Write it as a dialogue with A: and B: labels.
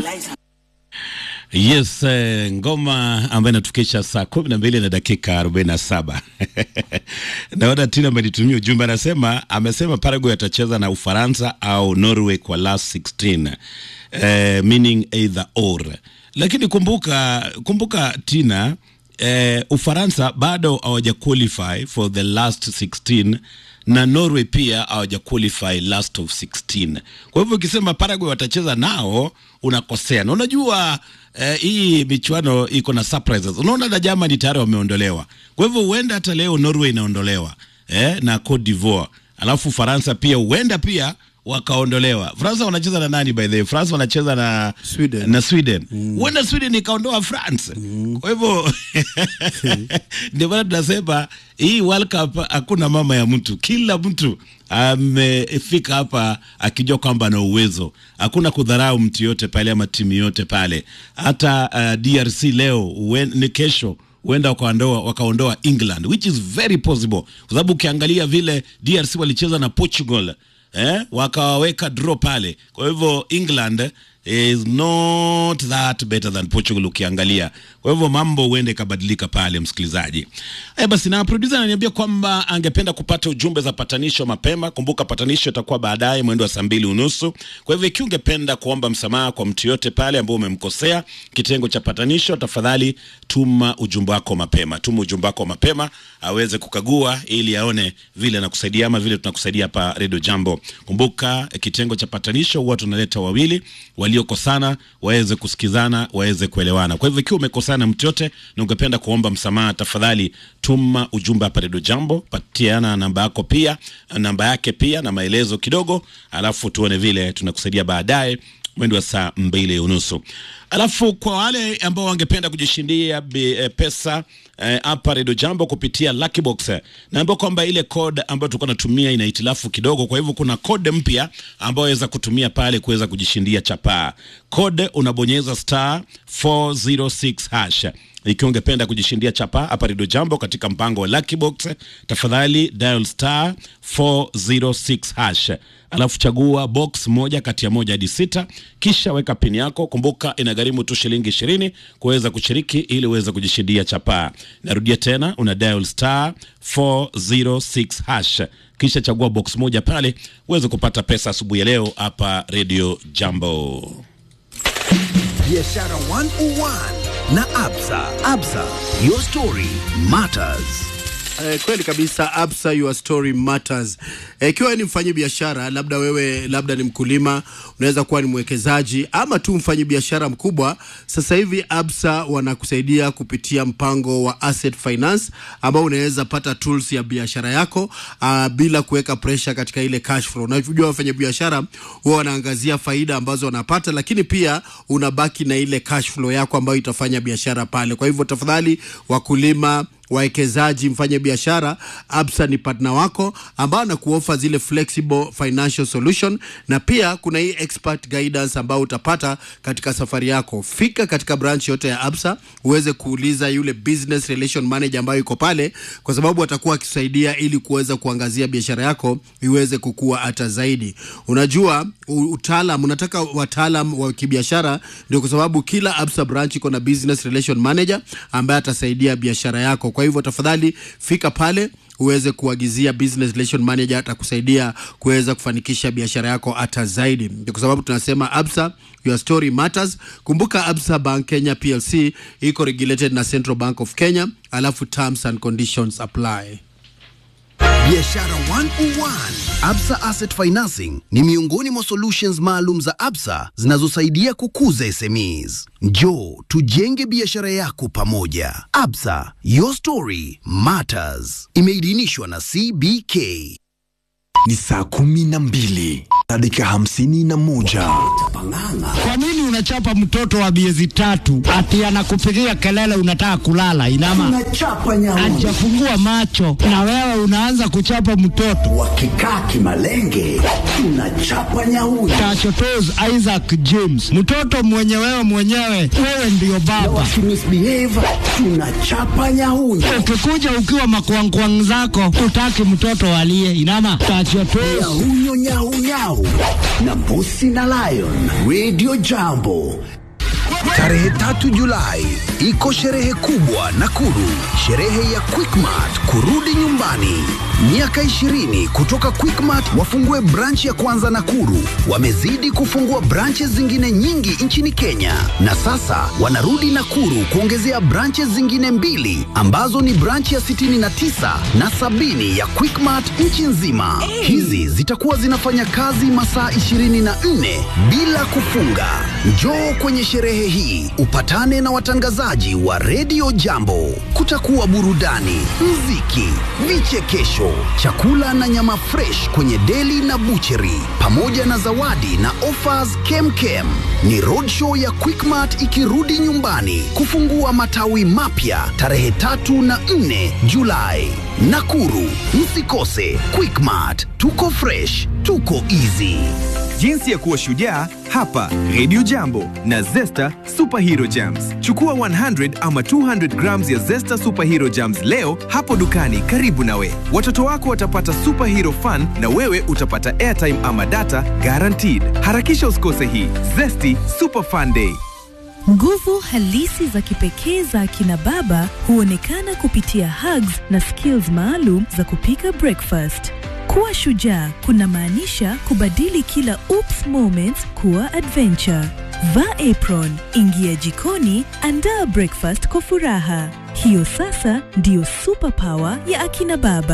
A: Yes, eh, ngoma ambayo inatukisha saa kumi na mbili na dakika arobaini na saba. Naona Tina amenitumia ujumbe, anasema amesema Paraguay atacheza na Ufaransa au Norway kwa last 16 eh, meaning either or, lakini kumbuka kumbuka Tina eh, Ufaransa bado hawaja qualify for the last 16 na Norway pia hawaja qualify last of 16. Kwa hivyo ukisema Paraguay watacheza nao unakosea, na unajua eh, hii michuano iko na surprises. Unaona na Germany tayari wameondolewa, kwa hivyo huenda hata leo Norway inaondolewa eh, na Cote d'Ivoire, alafu Faransa pia huenda pia wakaondolewa. Fransa wanacheza na nani by the way? France wanacheza na
B: Sweden.
A: na Sweden. Huenda Sweden ikaondoa France. Kwa hivyo ndio maana tunasema hii World Cup hakuna mama ya mtu, kila mtu amefika hapa akijua kwamba ana uwezo. Hakuna kudharau mtu yote pale ama timu yote pale. Hata uh, DRC leo uen, ni kesho huenda wakaondoa wakaondoa England which is very possible, kwa sababu ukiangalia vile DRC walicheza na Portugal eh, wakawaweka draw pale. Kwa hivyo England is not that better than Portugal ukiangalia. Kwa hivyo mambo huende ikabadilika pale, msikilizaji. Eh, basi na producer ananiambia kwamba angependa kupata ujumbe za patanisho mapema. Kumbuka patanisho itakuwa baadaye mwendo wa saa mbili unusu. Kwa hivyo ikiwa ungependa kuomba msamaha kwa mtu yote pale ambao umemkosea kitengo cha patanisho, tafadhali tuma ujumbe wako mapema. Tuma ujumbe wako mapema aweze kukagua ili aone vile anakusaidia ama vile tunakusaidia hapa Radio Jambo. Kumbuka eh, kitengo cha patanisho huwa tunaleta wawili waliokosana waweze kusikizana, waweze kuelewana. Kwa hivyo ikiwa umekosana mtu yote na ungependa kuomba msamaha, tafadhali tuma ujumbe hapa Radio Jambo, patiana namba yako pia namba yake pia na maelezo kidogo, alafu tuone vile tunakusaidia baadaye mwendo wa saa mbili unusu. Alafu kwa wale ambao wangependa kujishindia bi- eh, pesa eh, hapa Redio Jambo kupitia Lucky Box, eh, naambia kwamba ile code ambayo tulikuwa natumia ina hitilafu kidogo, kwa hivyo kuna code mpya ambayo waweza kutumia pale kuweza kujishindia chapaa. Code unabonyeza star 406 hash ikiwa ungependa kujishindia chapa hapa Redio Jambo katika mpango wa Lucky Box, tafadhali dial star 406 hash, alafu chagua box moja kati ya moja hadi sita, kisha weka pini yako. Kumbuka inagharimu tu shilingi ishirini kuweza kushiriki ili uweze kujishindia chapaa. Narudia tena, una dial star 406 hash, kisha chagua box moja pale uweze kupata pesa asubuhi ya leo hapa Redio Jambo.
C: Biashara 101 na Absa. Absa, your story matters.
B: Eh, kweli kabisa Absa, your story matters. Eh, Ikiwa ni mfanyi biashara, labda wewe labda ni mkulima, unaweza kuwa ni mwekezaji ama tu mfanyi biashara mkubwa. Sasa hivi Absa wanakusaidia kupitia mpango wa asset finance ambao unaweza pata tools ya biashara yako uh, bila kuweka pressure katika ile cash flow. Unajua wafanya biashara huwa wanaangazia faida ambazo wanapata, lakini pia unabaki na ile cash flow yako ambayo itafanya biashara pale. Kwa hivyo tafadhali, wakulima wawekezaji mfanye biashara absa ni partner wako ambao anakuofa zile flexible financial solution na pia kuna hii expert guidance ambao utapata katika safari yako fika katika branch yote ya absa uweze kuuliza yule business relation manager ambayo iko pale kwa sababu atakuwa akisaidia ili kuweza kuangazia biashara yako iweze kukua hata zaidi unajua u- utaalam unataka wataalam wa kibiashara ndio kwa sababu kila absa branch iko na business relation manager ambaye atasaidia biashara yako kwa hivyo tafadhali fika pale uweze kuagizia business relation manager atakusaidia kuweza kufanikisha biashara yako hata zaidi ndio kwa sababu tunasema absa your story matters kumbuka absa bank kenya plc iko regulated na central bank of kenya alafu terms and conditions apply
C: Biashara 101. Absa Asset Financing ni miongoni mwa solutions maalum za Absa zinazosaidia kukuza SMEs. Njoo tujenge biashara yako pamoja. Absa, your story matters. Imeidhinishwa na CBK.
D: ni saa kumi na mbili na dakika hamsini na moja
E: Kwa nini unachapa mtoto wa miezi tatu ati anakupigia kelele unataka kulala? Inama
F: Tunachapa nyauni
E: hajafungua macho na wewe unaanza kuchapa mtoto.
F: wakikaa kimalenge, tunachapa nyauni
E: Tachotos Isaac James, mtoto mwenye wewe mwenyewe, wewe ndiyo baba.
F: wakimisbehave, tunachapa nyauni
E: Ukikuja ukiwa makwangkwang zako, utaki mtoto alie. Inama tachotos
F: nyahunyo nyau nyau Kamau na Mbusi na Lion Radio Jambo.
C: Tarehe tatu Julai iko sherehe kubwa Nakuru, sherehe ya Quickmart kurudi nyumbani. Miaka 20 kutoka Quickmart wafungue branch ya kwanza Nakuru. Wamezidi kufungua branches zingine nyingi nchini Kenya, na sasa wanarudi Nakuru kuongezea branches zingine mbili ambazo ni branch ya 69 na sabini ya Quickmart nchi nzima. Hizi zitakuwa zinafanya kazi masaa 24 bila kufunga. Njoo kwenye sherehe hii upatane na watangazaji wa redio Jambo. Kutakuwa burudani, mziki, vichekesho, chakula na nyama fresh kwenye deli na bucheri, pamoja na zawadi na offers kemkem. Ni roadshow ya Quickmart ikirudi nyumbani kufungua matawi mapya tarehe tatu na nne Julai. Nakuru, msikose Quickmart. Tuko fresh, tuko easy.
G: Jinsi ya kuwa shujaa hapa Radio Jambo na Zesta Superhero Jams. Chukua 100 ama 200 grams ya Zesta Superhero Jams leo hapo dukani karibu nawe. Watoto wako watapata superhero fun na wewe utapata airtime ama data guaranteed. Harakisha usikose hii Zesty Super Fun Day.
H: Nguvu halisi za kipekee za akina baba huonekana kupitia hugs na skills maalum za kupika breakfast. Kuwa shujaa kunamaanisha kubadili kila oops moments kuwa adventure. Vaa apron, ingia jikoni, andaa breakfast kwa furaha. Hiyo sasa ndiyo superpower ya akina baba.